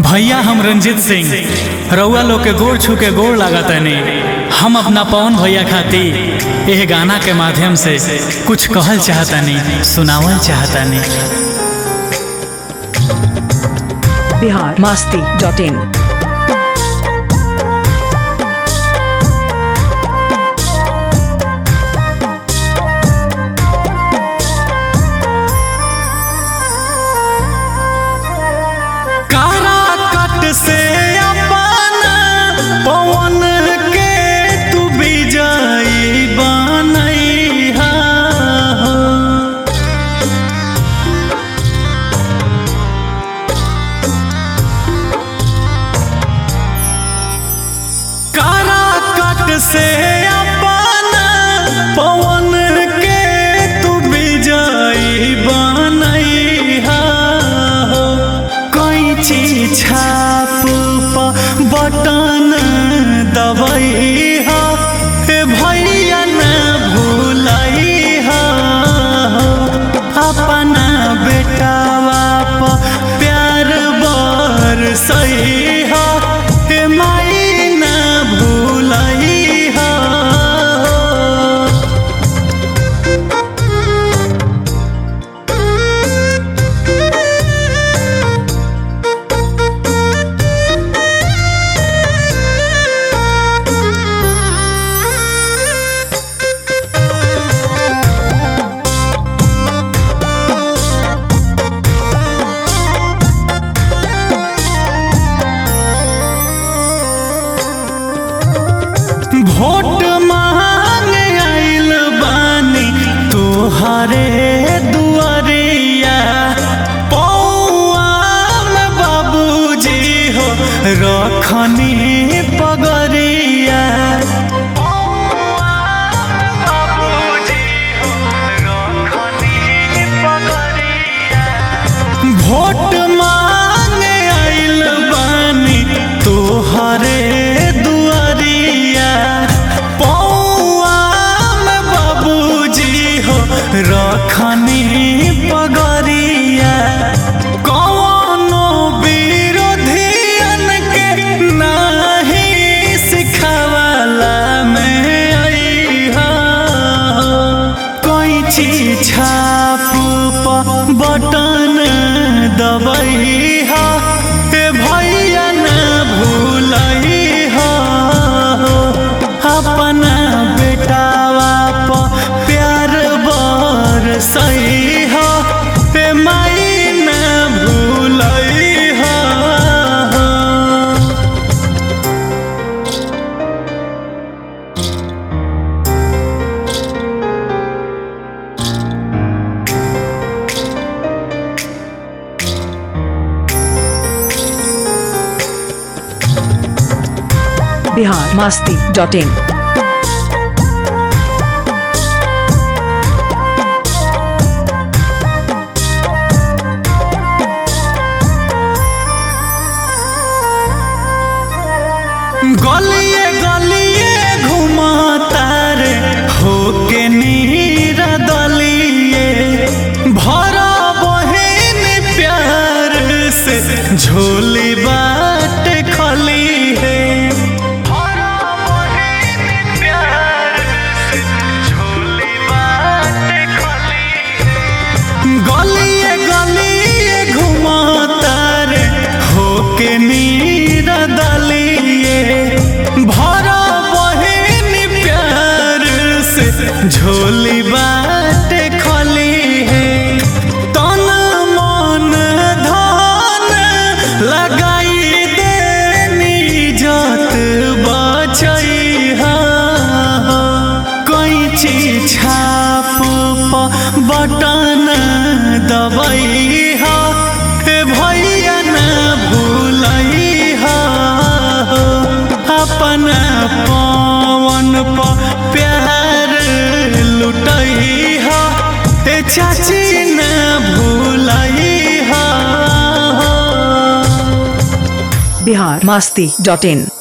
भैया हम रंजीत सिंह रउआ लोग के गोड़ छू के गोड़ लागतनी हम अपना पवन भैया खातिर यह गाना के माध्यम से कुछ कहल चाहतनी सुनावल चाहतनी बिहार मास्ती डॉट इन कारा कट से अपना पवन के तू विजयी बनैहा हो। कारा कट से अपना पवन के तू विजयी बनैहा हो। कैंची छाप प बटन दबैहा हे भैया न भूलैहा हो। अपना बेटावा प प्यार बरसैहा हे माई न भूलैहा हो। भोट मांगे आइल बानी तोहरे दुआरिया पौआ में बाबूजी हो रखनी पगरिया भोट मांगे आइल बानी तोहरे दुआरिया पौआ में बाबूजी हो रखनी पगरिया कौनो विरोधियन के नाही सिखावाला में अइहा कैंची छाप प बटन दबैहा हे भैया न भूलैहा हो। अपना बेटावा प प्यार बरसैहा हे माई न भूलैहा हो। बिहार मास्ती डॉट इन गलिए गलिए घुमाता रे होके नीरा दलिए भरा बहिन प्यार से झोली बाट खली है गलिए गलिए घुमाता रे होके नीरा दलिए भरा बहिन प्यार से झोली बाट खली है तन मन धन लगाई देनी जत बचैहा कैंची छाप प बटन दबैहा हे भैया न भूलैहा हो। अपना पवन प प्यार लुटैहा हे चाची न भूलैहा हो। Bihar Masti dot in